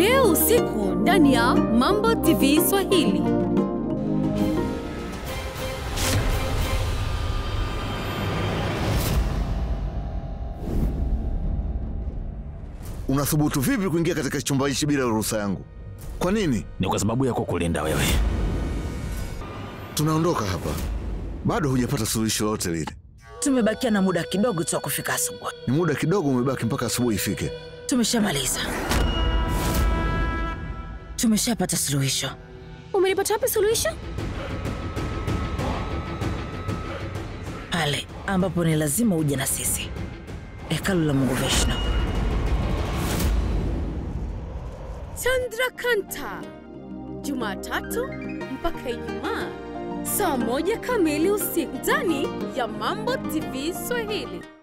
leo usiku ndani ya Mambo TV Swahili. Unathubutu vipi kuingia katika chumba hichi bila ruhusa yangu? Kwa nini? Ni kwa sababu ya kukulinda wewe. Tunaondoka hapa, bado hujapata suluhisho lolote lile. Tumebakia na muda kidogo tu wa kufika asubuhi. Ni muda kidogo umebaki mpaka asubuhi ifike. Tumeshamaliza, tumeshapata suluhisho. Umelipata wapi suluhisho? Pale ambapo ni lazima uje na sisi, hekalu la Mungu Vishnu. Chandrakanta, Jumatatu mpaka Ijumaa saa moja kamili usiku ndani ya Mambo TV Swahili.